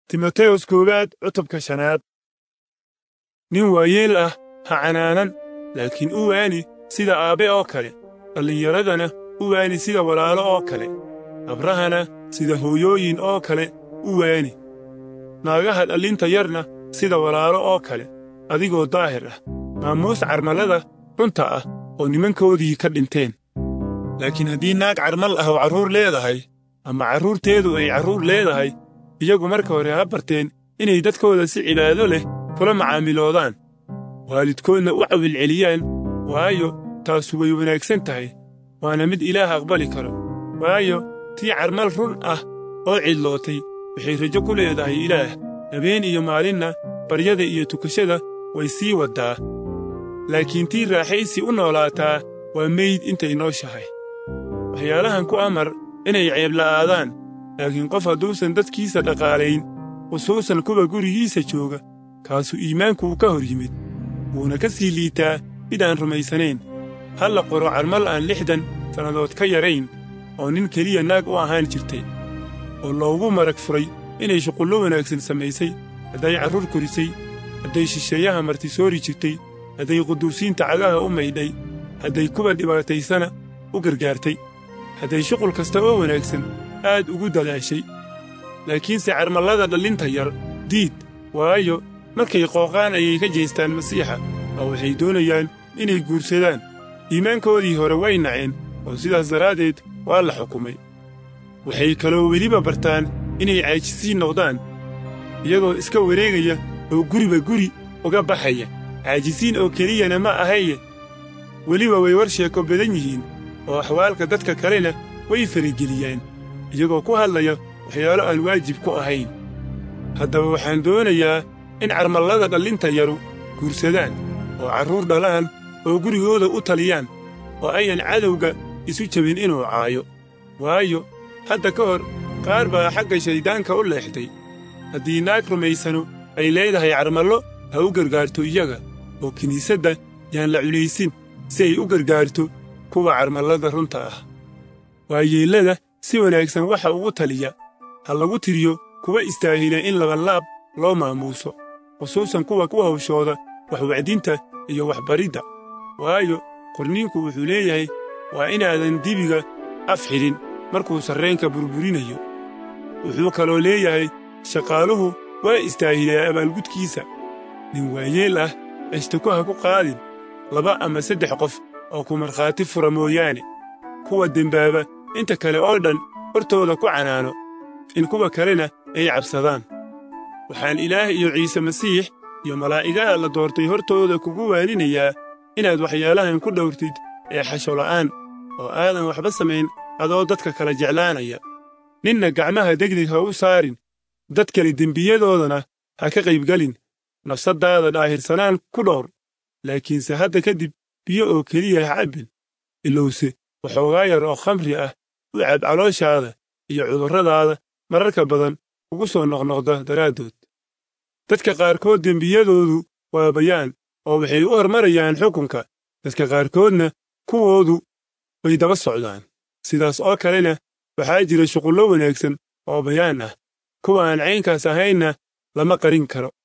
timoteyos koowaad cutubka shanaad nin waayeel ah ha canaanan laakiin u waani sida aabbe oo kale dhallinyaradana u waani sida walaalo oo kale abrahana sida hooyooyin oo kale u waani naagaha dhallinta yarna sida walaalo oo kale adigoo daahir ah maamuus carmalada runta ah oo nimankoodii ka dhinteen laakiin haddii naag carmal ah oo carruur leedahay ama carruurteedu ay carruur leedahay iyagu marka hore ha barteen inay dadkooda si cibaado leh kula macaamiloodaan waalidkoodna u cawilceliyaan waayo taasu way wanaagsan tahay waana mid ilaah aqbali karo waayo tii carmal run ah oo cidlootay waxay rajo ku leedahay ilaah habeen iyo maalinna baryada iyo tukashada way sii waddaa laakiin tii raaxaysi u noolaataa waa meyd intay nooshahay waxyaalahan ku amar inay ceebla'aadaan laakiin qof hadduusan dadkiisa dhaqaalayn khusuusan kuwa gurigiisa jooga kaasu iimaankuu ka hor yimid wuuna ka sii liitaa mid aan rumaysanayn ha la qoro carmal aan lixdan sannadood ka yarayn oo nin keliya naag u ahaan jirtay oo loogu marag furay inay shuqullo wanaagsan samaysay hadday carruur korisay hadday shisheeyaha martisoori jirtay hadday quduusiinta cagaha u maydhay hadday kuwa dhibaataysana u gargaartay hadday shuqul kasta oo wanaagsan aad ugu dadaashay laakiinse carmallada dhallinta yar diid waayo markay qooqaan ayay ka jeestaan masiixa oo waxay doonayaan inay guursadaan iimaankoodii hore way naceen oo sidaas daraaddeed waa la xukumay waxay kaloo weliba bartaan inay caajisiin noqdaan iyagoo iska wareegaya oo guriba guri uga baxaya caajisiin oo keliyana ma ahaye weliba way war sheeko badan yihiin oo axwaalka dadka kalena way farageliyaan iyagoo ku hadlaya waxyaalo aan waajib ku ahayn haddaba waxaan doonayaa in carmallada dhallinta yaru guursadaan oo carruur dhalaan oo gurigooda u taliyaan oo ayan cadowga isu jebin inuu caayo waayo hadda ka hor qaar baa xagga shayddaanka u leexday haddii naag rumaysanu ay leedahay carmallo ha u gargaarto iyaga oo kiniisadda yaan la culaysin si ay u gargaarto kuwa carmallada runta ah waayeellada si wanaagsan waxa ugu taliya ha lagu tiriyo kuwa istaahila in labanlaab loo maamuuso khusuusan kuwa ku hawshooda waxwacdinta iyo waxbaridda waayo qorniinku wuxuu leeyahay waa inaadan dibiga af xidhin markuu sarreenka burburinayo wuxuu kaloo leeyahay shaqaaluhu waa istaahilee abaalgudkiisa nin waayeel ah ashtako ha ku qaadin laba ama saddex qof oo ku markhaati fura mooyaane kuwa dembaaba inta kale oo dhan hortooda ku canaano in kuwa kalena ay cabsadaan waxaan ilaah iyo ciise masiix iyo malaa'igaha la doortay hortooda kugu waalinayaa inaad waxyaalahan ku dhowrtid ee xasho la'aan oo aadan waxba samayn adoo dadka kala jeclaanaya ninna gacmaha degdeg ha u saarin dad kale dembiyadoodana ha ka qaybgelin nafsaddaada dhaahirsanaan ku dhowr laakiinse hadda kadib biyo oo keliya ha cabbin ilowse waxoogaa yar oo khamri ah u cab calooshaada iyo cudurradaada mararka badan ugu soo noqnoqda daraaddood dadka qaarkood dembiyadoodu waa bayaan oo waxay u hormarayaan xukunka dadka qaarkoodna kuwoodu way daba socdaan sidaas oo kalena waxaa jira shuqullo wanaagsan oo bayaan ah kuwa aan caynkaas ahaynna lama qarin karo